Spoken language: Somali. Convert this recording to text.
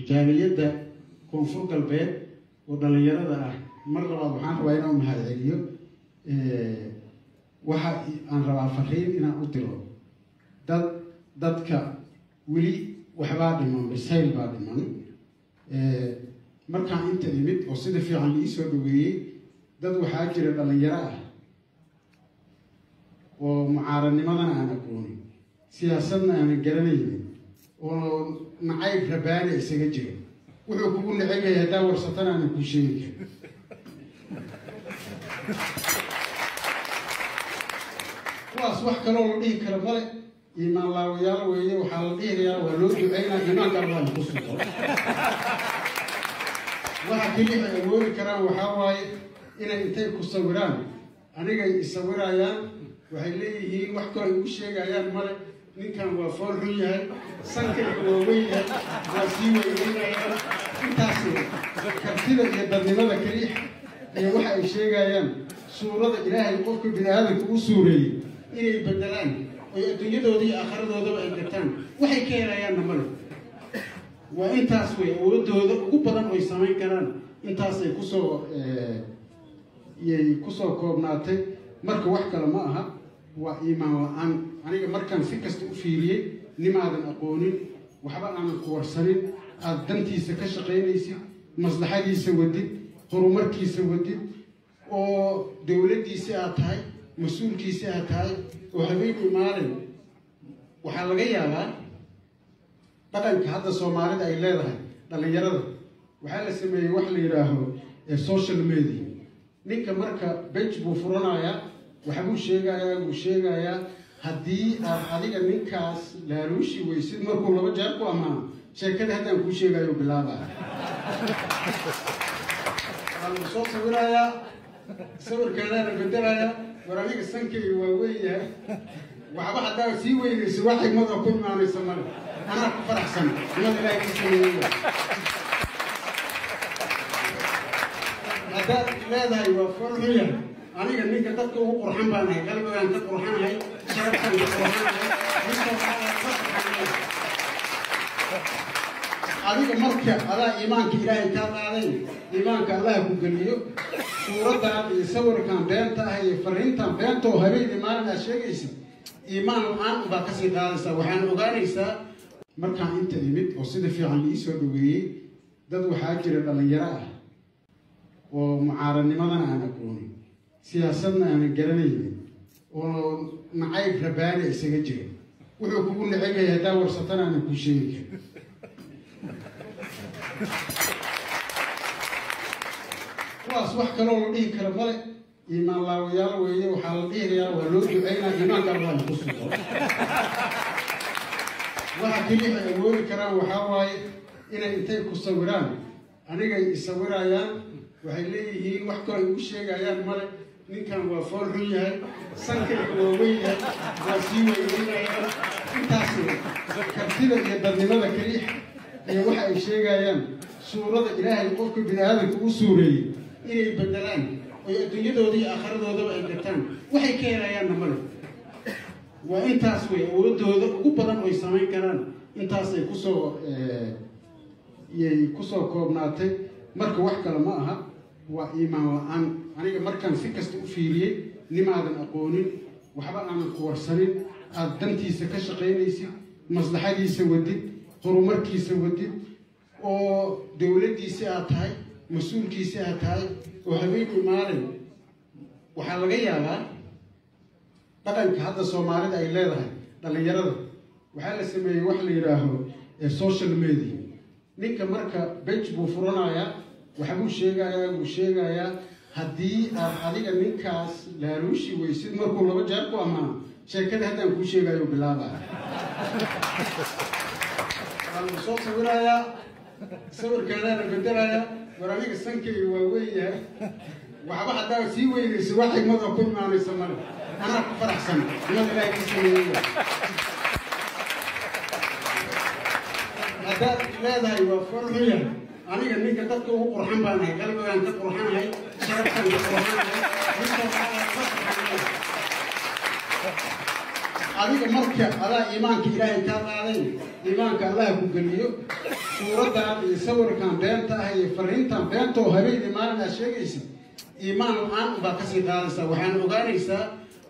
jaaliyadda koonfur galbeed oo dhallinyarada ah mar labaad waxaan rabaa inaan mahad celiyo waxa aan rabaa fariin inaan u diro dad dadka weli waxbaa dhiman bisayl baa dhiman markaan inta imid oo sida fiican liisoo dhaweeyey dad waxaa jira dhallinyaro ah oo mucaaradnimadana aan aqoonin siyaasadna aanan garanaynin oo nacayb rabaana isaga jira wuxuu kugu neceb yahay haddaa warsatana aanan kuu sheegi karin kuwaas wax kaloo la dhihi kara male iimaan laawayaal weeye waxaa la dhihilayaa waa loo duceynaa iimaanka allah ku sugo waxa keliya ay awoodi karaan waxaa waaye inay intay ku sawiraan anigay isawirayaan waxay leeyihiin wax kaloo ay ugu sheegayaan male ninkan waa fool xun yahay sankayga waa weyn yahay waa sii weyneynayaan intaas kartida iyo dadnimada keliya iyo waxa ay sheegayaan suurada ilaahay qofka bini aadamka u suureeyey inay bedelaan oy adduunyadooda iyo aakhiradoodaa ay gataan waxay ka helayaanna male waa intaas wey awoodooda ugu badan oy samayn karaan intaasay kusoo yay kusoo koobnaatay marka wax kale ma aha waa iimaan la-aan aniga markaan si kasta u fiiriyey nimaadan aqoonin waxba aanan ku warsanin aada dantiisa ka shaqaynaysid maslaxadiisa wadid horumarkiisa wadid oo dowladdiisi aad tahay mas-uulkiisi aad tahay oo habeenkii maalin waxaa laga yaabaa dhaqanka hadda soomaalida ay leedahay dhallinyarada waxaa la sameeyey wax la yidhaaho social media ninka marka bej buu furanayaa waxbuu sheegayaa buu sheegayaa haddii aad adiga ninkaas laaluushi weysid markuu laba jeer ku ammaano sheekada haddaan kuu sheegayo bilaabaya waa lagu soo sawirayaa sawirkaadaana bedelayaa war aniga sankayga waa weyn yahay waxba haddaa sii weynayso wax xigmada ku imaanaysa male anaa ku faraxsan imad ilaahay ka sameeyey haddaad leedahay waa fool xun yahay aniga ninka dadka ugu qurxan baan ahay qalbigaan ka qurxanahay sharaftaan ka qurxanahay adiga marka adaa iimaanka ilaahay kaa qaaday iimaanka allah ku geliyo suuraddan iyo sawirkan beenta ah iyo fariintan beenta oo habeenkii maalin aad sheegaysa iimaan la-aan baa kasii qaadaysaa waxaana ogaanaysaa markaan inta imid oo sida fiican liisoo dhaweeyey dad waxaa jira dhallinyaro ah oo mucaaradnimadana aan aqoonin siyaasadna aanan garanaynin oo nacayb rabaana isaga jira wuxuu kugu neceb yahay haddaa warsatana aanan kuu sheegi karin kuwaas wax kaloo la dhihi kara male iimaan laawayaal weeye waxaa la dhihilayaa waa loo duceynaa iimaanka allah ku sugo waxa keliya ay awoodi karaan waxaa waaye inay intay ku sawiraan anigay isawirayaan waxay leeyihiin wax kaloo ay ugu sheegayaan male ninkan waa fool xun yahay sankayga waa weyn yahay waa sii weyneynayaan intaas kartida iyo dadnimada keliya iyo waxa ay sheegayaan suurada ilaahay qofka bini aadamka u suureeyey inay bedelaan oy adduunyadooda iyo aakhiradoodaa ay gataan waxay ka helayaanna male waa intaas wey awoodooda ugu badan oy samayn karaan intaasay kusoo yay kusoo koobnaatay marka wax kale ma aha waa iimaan la-aan aniga markaan si kasta u fiiriyey nimaadan aqoonin waxba aanan ku warsanin aada dantiisa ka shaqaynaysid maslaxadiisa wadid horumarkiisa wadid oo dowladdiisi aad tahay mas-uulkiisi aad tahay oo habeenkii maalin waxaa laga yaabaa dhaqanka hadda soomaalida ay leedahay dhallinyarada waxaa la sameeyey wax la yidhaaho social media ninka marka bej buu furanayaa waxbuu sheegayaa buu sheegayaa haddii aad adiga ninkaas laaluushi weysid markuu laba jeer ku ammaano sheekada haddaan kuu sheegayo bilaabaya waa lagu soo sawirayaa sawirkaadaana bedelayaa war aniga sankayga waa weyn yahay waxba haddaa sii weynayso wax xigmada ku imaanaysa male anaa ku faraxsan imad ilaahay ka sameeyey haddaad leedahay waa fool xun yahay aniga ninka dadka ugu qurxan baan ahay qalbigaan ka qurxanahay sharaftaan ka qurxanahay adiga marka adaa iimaanka ilaahay kaa qaaday iimaanka allaha ku geliyo suuraddan iyo sawirkan beenta ah iyo fariintan beenta oo habeenii maalin aad sheegaysid iimaan la-aan baa kasii qaadaysaa waxaan ogaanaysaa